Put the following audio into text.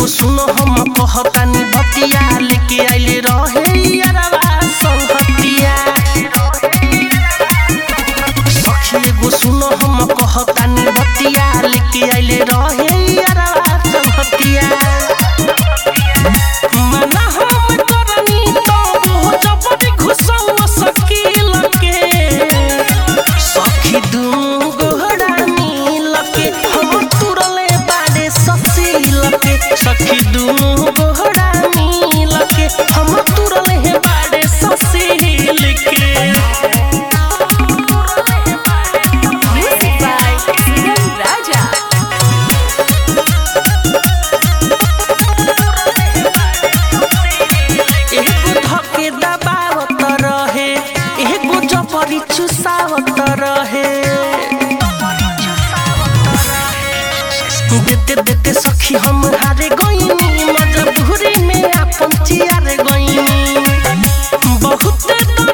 एगो सुनो हम कहतानी भतिया लेके आइले रहे यारवा संगतिया सखी एगो सुनो हम कहतानी भतिया लेके आइले रहे यारवा संगतिया मना हम करनी तो वो जबरी घुसवा सकील के सखी दुनु गोहरा मिल के हम तुरले बाड़े ससील के सखी दुनु गोहरा मिल के हम तुरले बाड़े ससील के Music by Sigal Raja. एगो धके दबावत रहे एगो जबरी चुसावत रहे देते देते सखी हम हारे गईनी मजबूरी में अपन चियारे गईनी बहुत